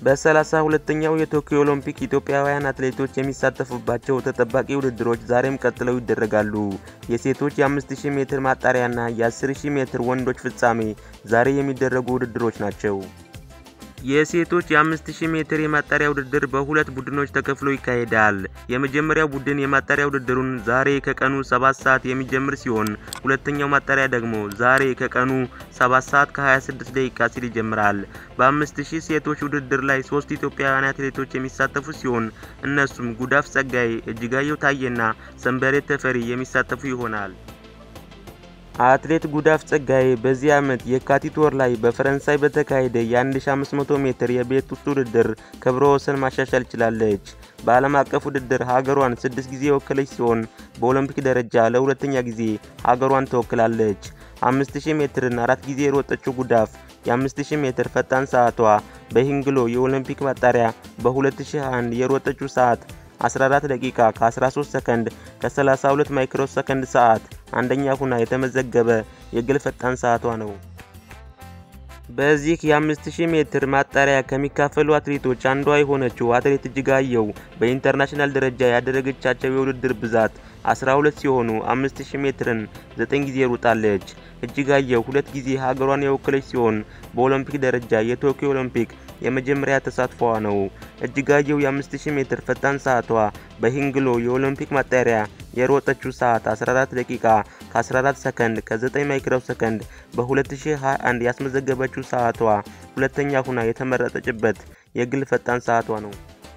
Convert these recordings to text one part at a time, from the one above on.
በሰላሳ ሁለተኛው የቶኪዮ ኦሎምፒክ ኢትዮጵያውያን አትሌቶች የሚሳተፉባቸው ተጠባቂ ውድድሮች ዛሬም ቀጥለው ይደረጋሉ። የሴቶች የ5000 ሜትር ማጣሪያና የ10000 ሜትር ወንዶች ፍጻሜ ዛሬ የሚደረጉ ውድድሮች ናቸው። የሴቶች የ5000 ሜትር የማጣሪያ ውድድር በሁለት ቡድኖች ተከፍሎ ይካሄዳል። የመጀመሪያው ቡድን የማጣሪያ ውድድሩን ዛሬ ከቀኑ 7 ሰዓት የሚጀምር ሲሆን ሁለተኛው ማጣሪያ ደግሞ ዛሬ ከቀኑ 7 ሰዓት ከ26 ደቂቃ ሲል ይጀምራል። በ5000 ሴቶች ውድድር ላይ ሶስት ኢትዮጵያውያን አትሌቶች የሚሳተፉ ሲሆን እነሱም ጉዳፍ ጸጋይ፣ እጅጋየሁ ታዬና ሰንበሬት ተፈሪ የሚሳተፉ ይሆናል። አትሌት ጉዳፍ ጸጋዬ በዚህ ዓመት የካቲት ወር ላይ በፈረንሳይ በተካሄደ የ1500 ሜትር የቤት ውስጥ ውድድር ክብረ ወሰን ማሻሻል ችላለች። በዓለም አቀፍ ውድድር ሀገሯን ስድስት ጊዜ የወከለች ሲሆን በኦሎምፒክ ደረጃ ለሁለተኛ ጊዜ ሀገሯን ተወክላለች። 5000 ሜትርን አራት ጊዜ የሮጠችው ጉዳፍ የ5000 ሜትር ፈጣን ሰዓቷ በሂንግሎ የኦሎምፒክ ማጣሪያ በ2021 የሮጠችው ሰዓት 14 ደቂቃ ከ13 ሰከንድ ከ32 ማይክሮ ሰከንድ ሰዓት አንደኛ ሁና የተመዘገበ የግል ፈጣን ሰዓቷ ነው። በዚህ የ5000 ሜትር ማጣሪያ ከሚካፈሉ አትሌቶች አንዷ የሆነችው አትሌት እጅጋየሁ በኢንተርናሽናል ደረጃ ያደረገቻቸው የውድድር ብዛት 12 ሲሆኑ 5000 ሜትርን 9 ጊዜ ሩጣለች። እጅጋየሁ ሁለት ጊዜ ሀገሯን የወከለች ሲሆን በኦሎምፒክ ደረጃ የቶኪዮ ኦሎምፒክ የመጀመሪያ ተሳትፏ ነው። እጅጋየሁ የ5000 ሜትር ፈጣን ሰዓቷ በሂንግሎ የኦሎምፒክ ማጣሪያ የሮጠችው ሰዓት 14 ደቂቃ ከ14 ሰከንድ ከ9 ማይክሮ ሰከንድ በ2021 ያስመዘገበችው ሰዓቷ ሁለተኛ ሁና የተመረጠችበት የግል ፈጣን ሰዓቷ ነው።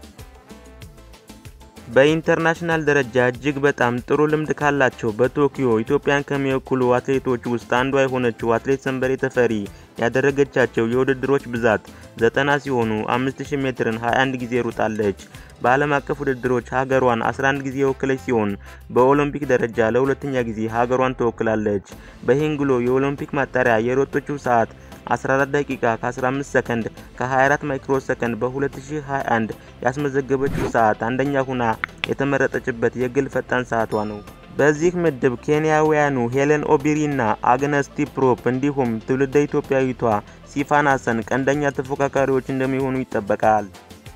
በኢንተርናሽናል ደረጃ እጅግ በጣም ጥሩ ልምድ ካላቸው በቶኪዮ ኢትዮጵያን ከሚወክሉ አትሌቶች ውስጥ አንዷ የሆነችው አትሌት ሰንበሬ ተፈሪ ያደረገቻቸው የውድድሮች ብዛት ዘጠና ሲሆኑ 5000 ሜትርን 21 ጊዜ ሩጣለች። በዓለም አቀፍ ውድድሮች ሀገሯን 11 ጊዜ የወከለች ሲሆን በኦሎምፒክ ደረጃ ለሁለተኛ ጊዜ ሀገሯን ተወክላለች። በሂንግሎ የኦሎምፒክ ማጣሪያ የሮጠችው ሰዓት 14 ደቂቃ ከ15 ሰከንድ ከ24 ማይክሮ ሰከንድ በ2021 ያስመዘገበችው ሰዓት አንደኛ ሁና የተመረጠችበት የግል ፈጣን ሰዓቷ ነው። በዚህ ምድብ ኬንያውያኑ ሄለን ኦቢሪና አግነስ ቲፕሮፕ እንዲሁም ትውልደ ኢትዮጵያዊቷ ሲፋን ሀሰን ቀንደኛ ተፎካካሪዎች እንደሚሆኑ ይጠበቃል።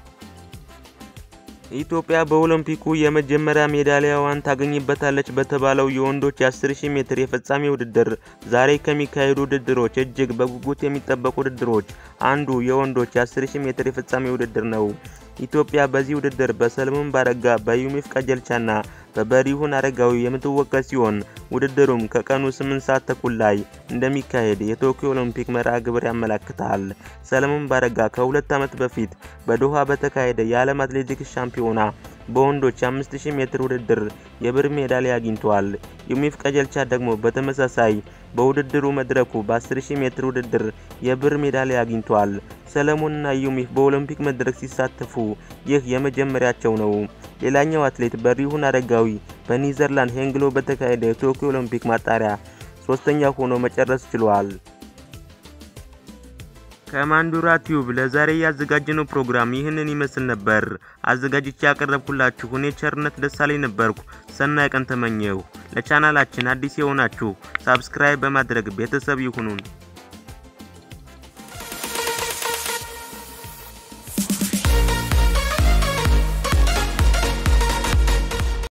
ኢትዮጵያ በኦሎምፒኩ የመጀመሪያ ሜዳሊያዋን ታገኝበታለች በተባለው የወንዶች የ10000 ሜትር የፍጻሜ ውድድር ዛሬ ከሚካሄዱ ውድድሮች እጅግ በጉጉት የሚጠበቁ ውድድሮች አንዱ የወንዶች የ10000 ሜትር የፍጻሜ ውድድር ነው። ኢትዮጵያ በዚህ ውድድር በሰለሞን ባረጋ፣ በዩሚፍ ቀጀልቻና በበሪሁን አረጋዊ የምትወከል ሲሆን ውድድሩም ከቀኑ 8 ሰዓት ተኩል ላይ እንደሚካሄድ የቶኪዮ ኦሎምፒክ መርሃ ግብር ያመለክታል። ሰለሞን ባረጋ ከሁለት ዓመት በፊት በዶሃ በተካሄደ የዓለም አትሌቲክስ ሻምፒዮና በወንዶች 5000 ሜትር ውድድር የብር ሜዳሊያ አግኝቷል። ዩሚፍ ቀጀልቻ ደግሞ በተመሳሳይ በውድድሩ መድረኩ በ10000 ሜትር ውድድር የብር ሜዳሊያ አግኝቷል። ሰለሞንና ዩሚፍ በኦሎምፒክ መድረክ ሲሳተፉ ይህ የመጀመሪያቸው ነው። ሌላኛው አትሌት በሪሁን አረጋዊ በኒዘርላንድ ሄንግሎ በተካሄደ የቶኪዮ ኦሎምፒክ ማጣሪያ ሶስተኛ ሆኖ መጨረስ ችሏል። ከማንዱራ ቲዩብ ለዛሬ ያዘጋጀነው ፕሮግራም ይህንን ይመስል ነበር። አዘጋጅቼ ያቀረብኩላችሁ እኔ ቸርነት ደሳለኝ ነበርኩ። ሰናይ ቀን ተመኘሁ። ለቻናላችን አዲስ የሆናችሁ ሳብስክራይብ በማድረግ ቤተሰብ ይሁኑን።